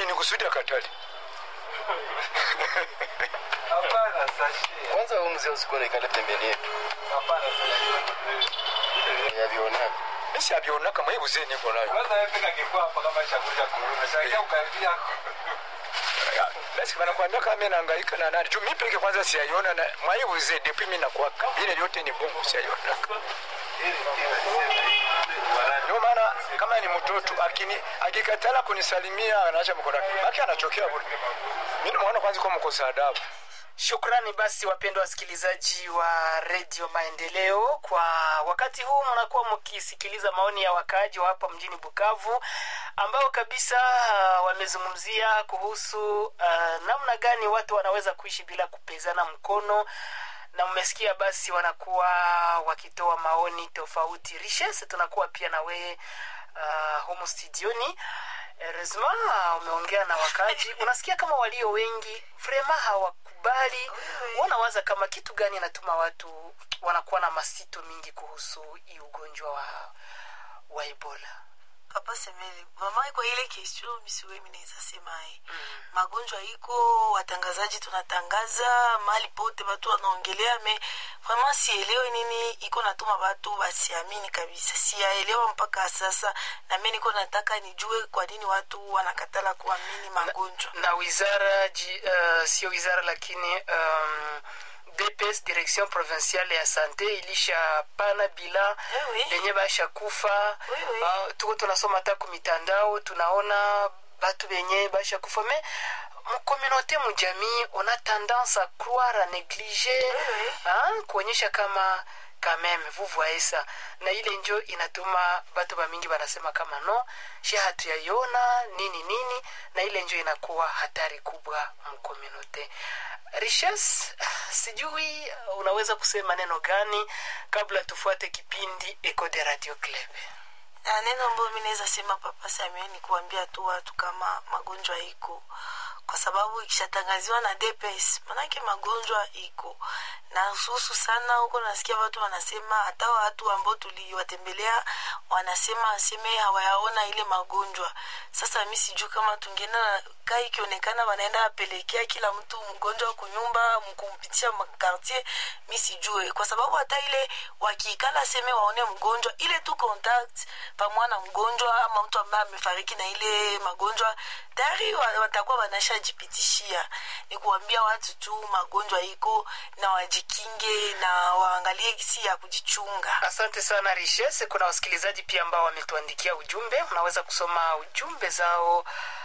ni kusudi akatali Hapana sashi. kwanza huyu mzee usikuwa naikala pembeni yetu Hapana sashi. yavionaka misi abyonaka mwibuze niko nayo Kwanza wewe peka kifua hapa kama chakula kuruna. Shangia ukaribia. basi banakwambia kama mimi nahangaika na nani juu mimi peke kwanza siyaiona na mwaibuze depuis mimi nakwaka vile vyote ni bongo siyaiona ndio maana kama ni mtoto akini akikatala kunisalimia anaacha mkono wake baki anachokea bure mimi naona kwanza kwa mkosa adabu Shukrani basi wapendwa wasikilizaji wa redio Maendeleo, kwa wakati huu mnakuwa mkisikiliza maoni ya wakaaji wa hapa mjini Bukavu ambao kabisa uh, wamezungumzia kuhusu uh, namna gani watu wanaweza kuishi bila kupezana mkono na mmesikia basi wanakuwa wakitoa maoni tofauti. Richesse, tunakuwa pia na wewe uh, humu studioni Resma, umeongea na wakaji, unasikia kama walio wengi vrema hawakubali, wanawaza kama kitu gani inatuma watu wanakuwa na masito mingi kuhusu hii ugonjwa wa, wa Ebola. papa semele mama kwa ile question misiwe minaweza sema eh. magonjwa iko watangazaji tunatangaza mali pote watu wanaongelea me vraiment sielewe nini iko natuma watu wasiamini kabisa siyaelewa mpaka sasa na mi niko nataka nijue kwa nini watu wanakatala kuamini magonjwa na wizara ji, uh, sio wizara lakini um, DPS direction provinciale ya sante ilishapana bila Eh oui. lenye basha kufa Oui, oui. uh, tuko tunasoma hata kumitandao tunaona batu benye basha kufa me mkomunote mujamii ona tendance a croire a négliger oui. hein, kuonyesha kama kameme vous voyez ça na ile njo inatuma batu bamingi banasema kama no she hatuyaiona nini nini na ile njo inakuwa hatari kubwa mkomunote richesse sijui unaweza kusema neno gani kabla tufuate kipindi eco de radio club na neno ambayo mi naweza sema papa Samuel ni kuambia tu watu kama magonjwa iko kwa sababu ikishatangaziwa na DPS manake magonjwa iko na hususu sana huko nasikia watu wanasema hata watu ambao tuliwatembelea wanasema aseme hawayaona ile magonjwa sasa mi sijui kama tungeenda kaa ikionekana wanaenda apelekea kila mtu mgonjwa kunyumba mkumpitisha makartier mi sijue kwa sababu hata ile wakiikala seme waone mgonjwa ile tu contact pamoja na mgonjwa ama mtu ambaye amefariki na ile magonjwa tayari wa- watakuwa wanashajipitishia ni kuambia watu tu magonjwa iko na wajikinge na waangalie gisi ya kujichunga asante sana richesse kuna wasikilizaji pia ambao wametuandikia ujumbe unaweza kusoma ujumbe zao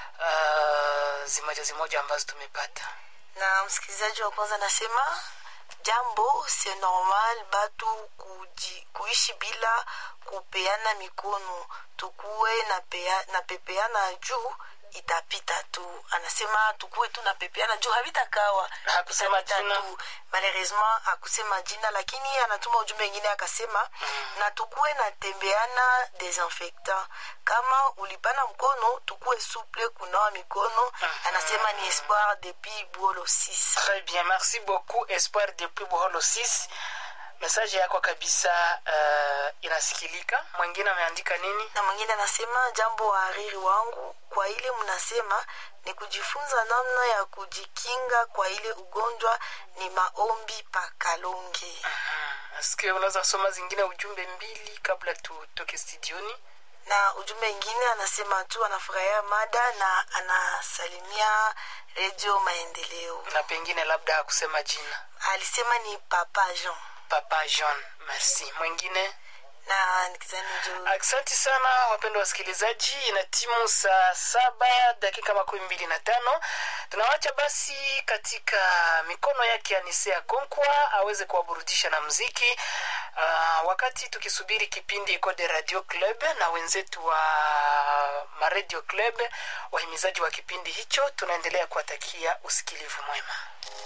uh, zimoja zimoja ambazo tumepata na msikilizaji wa kwanza nasema jambo se normal batu kuji, kuishi bila kupeana mikono tukuwe na, pea, na pepeana juu itapita tu anasema tukuwe tu na pepeana juu havitakawa Hakusema Itapita jina. tu. malheureusement akusema jina lakini anatuma ujumbe ingine akasema na tukuwe na tembeana desinfectant kama ulipana mkono tukuwe suple kunawa mikono anasema ni espoir depuis buolo 6 très bien merci beaucoup espoir depuis boholo 6 mesaje yako kabisa uh, inasikilika mwingine ameandika nini na mwingine anasema jambo wahariri wangu kwa ile mnasema ni kujifunza namna ya kujikinga kwa ile ugonjwa ni maombi pakalonge aske unaweza kusoma zingine ujumbe mbili kabla tutoke studioni na ujumbe ingine anasema tu anafurahia mada na anasalimia redio maendeleo na pengine labda hakusema jina alisema ni papa jean papa jean merci mwingine na nikizani jo Asante sana wapendwa wasikilizaji, ina timu saa saba dakika makumi mbili na tano. Tunawacha basi katika mikono yake Anisea Konkwa aweze kuwaburudisha na mziki uh, wakati tukisubiri kipindi Iko de Radio Club na wenzetu wa Maradio Club, wahimizaji wa kipindi hicho, tunaendelea kuwatakia usikilivu mwema.